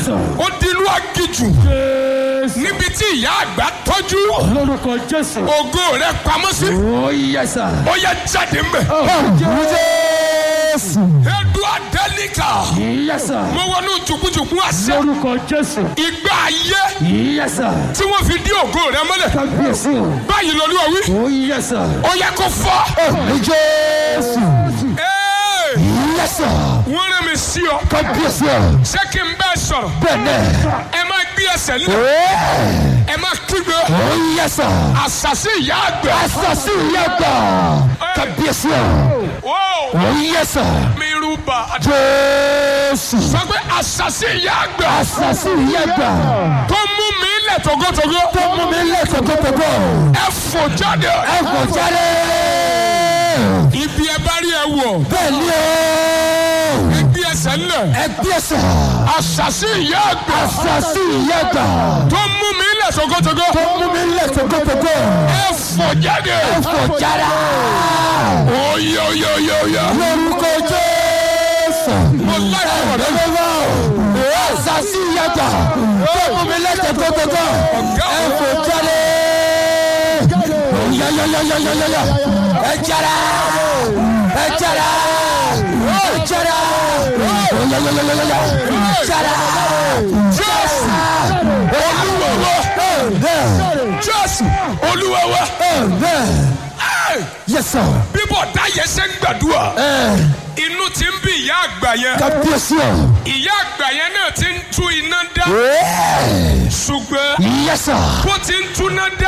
Jésù. ó di inú agijù Jésù. níbi tí ìyá àgbà tọ́jú Lórúkọ Jésù. ògo rẹ pamọ́ sí Ó yẹ sà. ó yẹ jáde mbẹ. Jésù. edu adelika Yẹ sà. mo wọnú jùkújùkú àṣẹ Lórúkọ Jésù. ìgbà ayé Yẹ sà. tí wọ́n fi dí ògo rẹ mọ́lẹ̀ Kábíyèsí o. báyìí lọ́lúwa wí Ó yẹ sà. ó yẹ kó fọ́. Ní Jésù. Ee, Yẹ sà. wọ́n rán mi sí ọ Kábíyèsí o. ṣé kí n bẹ́ẹ̀ sọ̀rọ̀ Bẹ́ẹ̀ni. ẹ máa gbé ẹsẹ̀ nílẹ̀ ẹ máa kígbe Ó yẹ sà. àṣàṣì ìyá àgbẹ̀. Asasi yẹ gbà. Kábíyèsí o. Wó, Ó yẹ sà. mi rúbà Jésù. sọ pé àṣàṣì ìyá àgbẹ̀ Asasi yẹ gbà. tó mú mi lẹ̀ togotogo Tó mú mi lé tòkótòkó. ẹ fò jáde Ẹ kò jáde. ibi ẹ bá rí ẹ wọ̀ Bẹ́ẹ̀ni o. ẹ gbé ẹsẹ̀ nílẹ̀ Ẹ gbèsè. àṣàṣì ìyá àgbẹ̀ Asasi yẹ gbà. tó mú mi lẹ̀ togotogo Tó mú mi lé tòkótòkó. ẹ fò jáde Ẹ kò jáde. oyè oyè oyè oyè Lórúkọ Jésù. mo láyé ọ̀rẹ́ mi. Bẹ́ẹ̀ni o. Asasi yẹ gbà. Tó mú mi lé tòkótòkó. Ẹ kò jáde. Yayayayayaya. Ẹ jáde. Ẹ jáde. Ẹ jáde. Yayayayaya. Jáde. Jésù olúwa wa Jésù olúwa wa Ẹ́, Yes, sir. bíbọ̀ dáyẹ ṣe ń gbàdúrà Eh, inú ti ń bí ìyá àgbà yẹn kábíyèsí o. ìyá àgbà yẹn náà ti ń tú iná dá Eh, ṣùgbọ́n Yes, sir. bó ti ń túná dá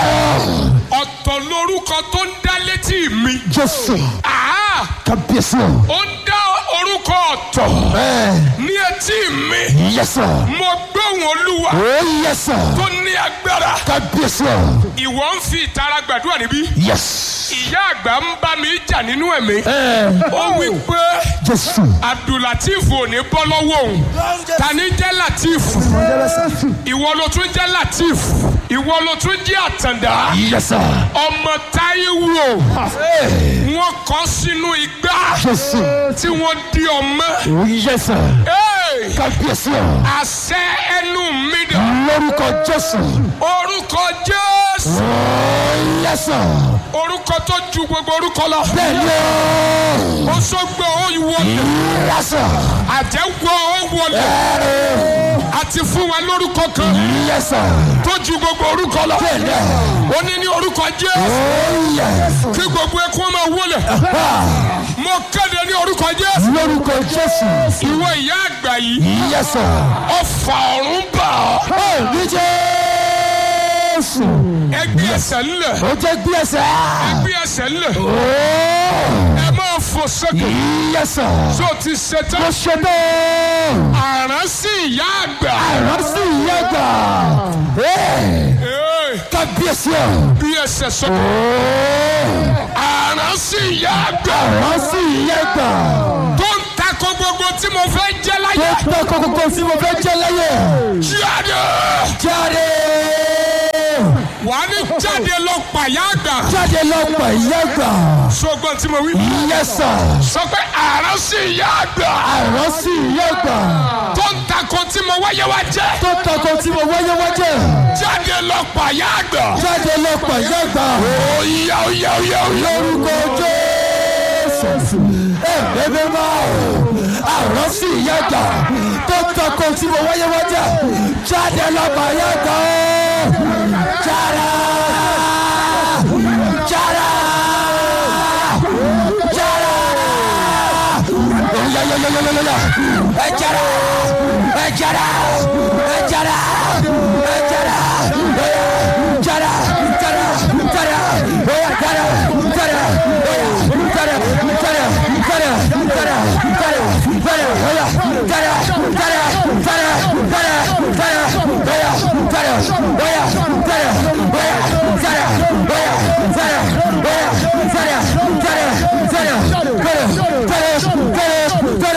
ọ̀tọ̀ lórúkọ tó ń dá létí mi Jésù. Àá, Kábíyèsí o. ó ń dá orúkọ ọ̀tọ̀ Eh, ní etí mi Yes, sir. mo gbóhùn olúwa Oh, yes, sir. tó ní agbára Kábíyèsí o. ìwọ ń fi ìtara gbàdúrà níbí Yes. ìyá àgbà ń bá mi jà nínú ẹ̀mí Eh, ó wí pé Jésù. abdulateef ò ní bọ́ lọ́wọ́ òun tani jẹ́ lateef ìwọ ló tún jẹ́ lateef ìwọ ló tún jẹ́ àtàndá Yes, sir. ọmọ táíwò Eh, wọ́n kọ́ sínú igbá Jésù. tí wọ́n di ọmọ Oh, yes, sir. Hey! Kábíyèsí o. àṣẹ ẹnu mi dà Lórúkọ Jésù. orúkọ jésù Oh, yes, sir. orúkọ tó ju gbogbo orúkọ lọ Bẹ́ẹ̀ni o. ó sọgbọ ó wọlé Yes, sir. àjẹwọ ó wọlé àti fún wa lórúkọ kan Yes, sir. tó ju gbogbo orúkọ lọ Bẹ́ẹ̀ni. ó ní ní orúkọ jésù Oh, yes. kí gbogbo ẹkún máa wọlé Ah, mo kéde ní orúkọ jésù Lórúkọ Jésù. ìwọ ìyá àgbà yìí Yes, sir. ọfà ọ̀run bà ọ́ Oh, ní Jésù. ẹgbẹ́ ẹsẹ̀ ńlẹ̀ Ó jẹ́ gbé ẹsẹ̀. ẹgbẹ́ ẹsẹ̀ ńlẹ̀ Oh, ẹ máa fò sókè yes, sir. tó ti ṣe Mo tán ṣe bẹ́ẹ̀. àrán sí ìyá àgbà Ìrántí ìyá gbà. Ee, Ee, Kábíyèsí o. bí ẹsẹ̀ sókè Oh, àrán sí ìyá àgbà ìrántí ìyá gbà. tó ń takò gbogbo tí mo fẹ́ jẹ́ Tó láyé tọ́ kókókó tí mo fẹ́ jẹ́ láyé. jáde Jáde. wà á ní jáde lọ pàyà àgbà Jáde lọ́pọ̀ ìyá gbà. sọgbọ́n tí mo wí Yes, sir. sọ pé àrán sí ìyá àgbà Ìrántí ìyá gbà. tó ń takò tí mo wáyé wá jẹ́ Tó tọ́ kó tí mo wáyé wájẹ́. jáde lọ pàyà àgbà Jáde lọ́pọ̀ ìyá gbà. òyà òyà òyà òyà lórúkọ jésù ẹ̀ẹ́dẹ́gbẹ́ máa àrùn sí ìyá gbà tó tọkọ tí mo wáyé wájà jáde lọ́ba ìyá gbà ó jára jára jára yayayayayaya ẹ jára ẹ jára ẹ jára ẹ jára